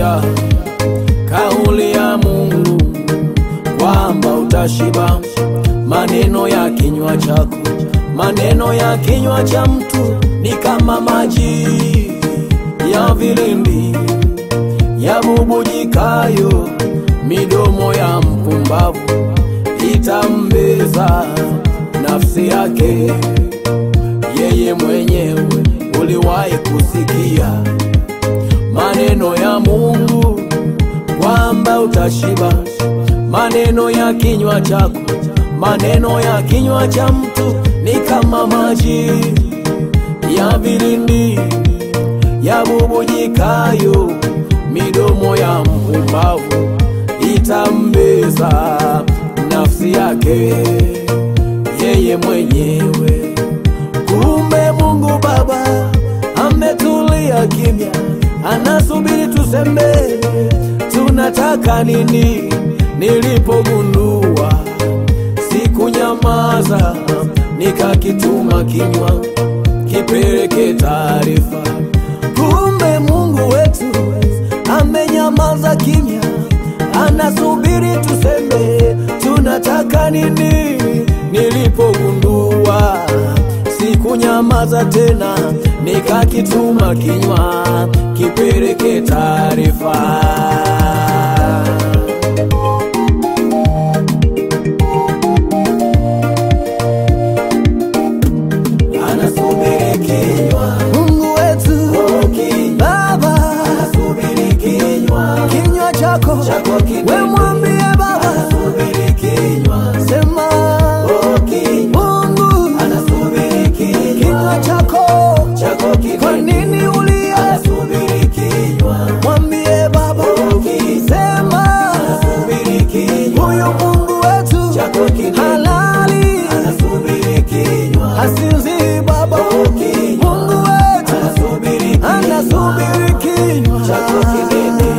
sikia kauli ya Mungu kwamba utashiba. Maneno ya kinywa chako, maneno ya kinywa cha mtu ni kama maji ya vilindi yabubujikayo, midomo ya mpumbavu itambeza nafsi yake. Yeye mwenyewe uliwahi kusikia maneno ya Mungu kwamba utashiba. Maneno ya kinywa chako, maneno ya kinywa cha mtu ni kama maji ya vilindi yabubujikayo, midomo ya mpumbavu itambeza nafsi yake yeye mwenyewe. Kumbe Mungu Baba ametulia kimya, anasubiri tuseme tunataka nini. Nilipogundua sikunyamaza, nikakituma kinywa kipeleke taarifa. Kumbe Mungu wetu amenyamaza kimya, anasubiri tuseme tunataka nini. Nilipogundua sikunyamaza tena, nikakituma kinywa kipeleke taarifa. Anasubiri kinywa Mungu wetu oh, kinywa. Baba, Anasubiri kinywa kinywa chako chako kinene. we mwambie Baba, Anasubiri kinywa sema oh, kinywa. Mungu, Anasubiri kinywa kinywa chako chako kinene. kwa nini ulia? Anasubiri kinywa Mwambie Baba, sema Anasubiri kinywa huyu Mungu wetu chako kinene. halali, Anasubiri kinywa hasinzi Baba, kinywa. Mungu wetu Anasubiri kinywa anasubiri kinywa chako kinene.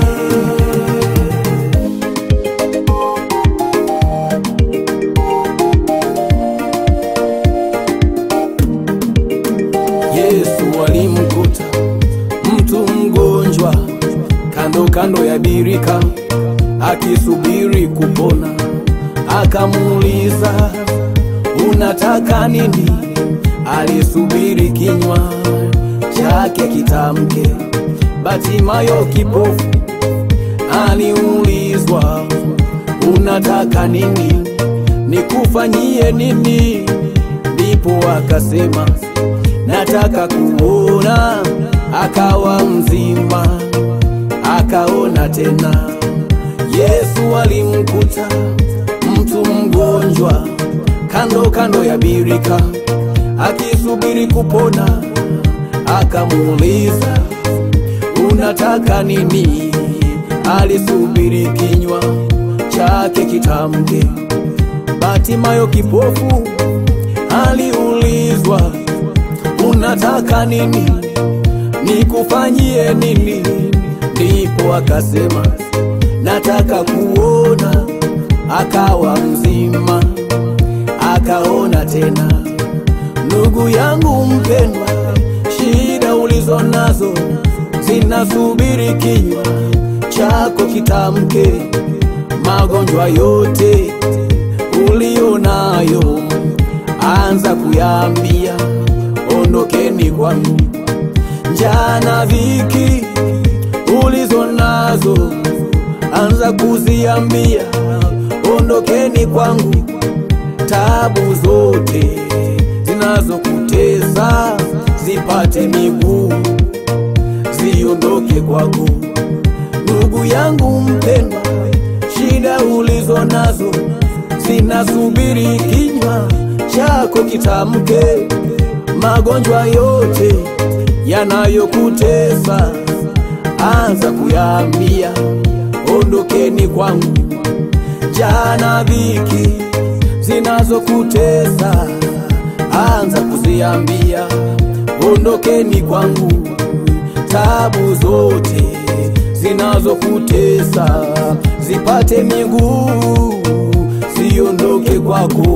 Yesu alimkuta mtu mgonjwa kando kando ya birika akisubiri kupona, akamuuliza unataka nini? Alisubiri kinywa chake kitamke. Batimayo kipofu aliulizwa unataka nini? Nikufanyie nini? Ndipo akasema nataka kuona. Akawa mzima, akaona tena. Yesu alimkuta mtu mgonjwa kando kando ya birika akisubiri kupona, akamuuliza unataka nini? Alisubiri kinywa chake kitamke. Batimayo kipofu aliulizwa unataka nini? Nikufanyie nini? Ndipo akasema nataka kuona. Akawa mzima, akaona tena. Ndugu yangu mpendwa, shida ulizo nazo zinasubiri kinywa chako kitamke. Magonjwa yote ulio nayo, anza kuyaambia, ondokeni kwangu. Njaa na dhiki ulizo nazo, anza kuziambia, ondokeni kwangu. Tabu zote zinazokutesa zipate miguu, ziondoke kwako. Ndugu yangu mpendwa, shida ulizo nazo zinasubiri kinywa chako kitamke. Magonjwa yote yanayokutesa anza kuyaambia, ondokeni kwangu. Njaa na dhiki zinazokutesa anza kuziambia, ondokeni kwangu. Tabu zote zinazokutesa zipate miguu, ziondoke kwako.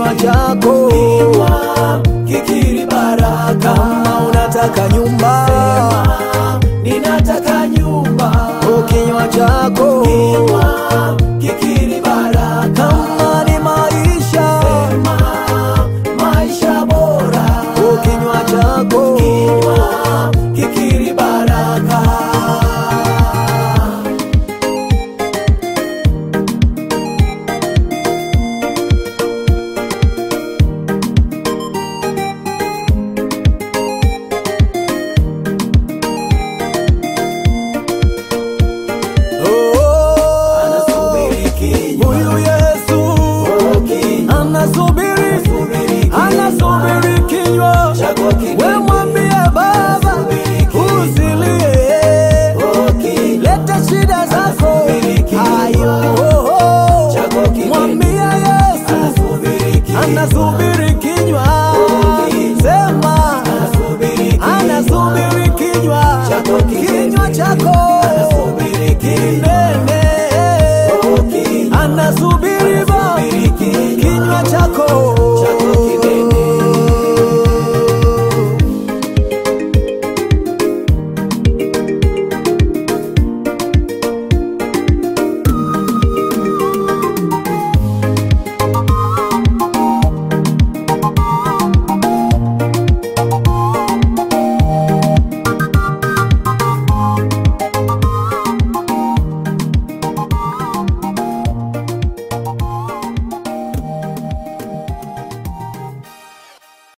kinywa chako kikiri baraka kama unataka nyumba Sema, ninataka nyumba oh, kinywa chako Kinywa kikiri baraka kama ni maisha Sema, maisha bora oh, kinywa chako Kinywa kikiri baraka oh, Anasubiri kinywa huyu Yesu Oh, kinywa anasubiri Anasubiri kinywa. anasubiri kinywa Chagua kinywa. we mwambie Baba Anasubiri kinywa. usilie Oh, kinywa. leta shida zako Anasubiri kinywa. ayo Chagua kinywa. mwambie Yesu Anasubiri kinywa. anasubiri kinywa kinywa. sema Anasubiri kinywa. anasubiri kinywa Chagua kinywa. kinywa chako Anasubiri kinywa. kinene Oh, kinywa. anasubiri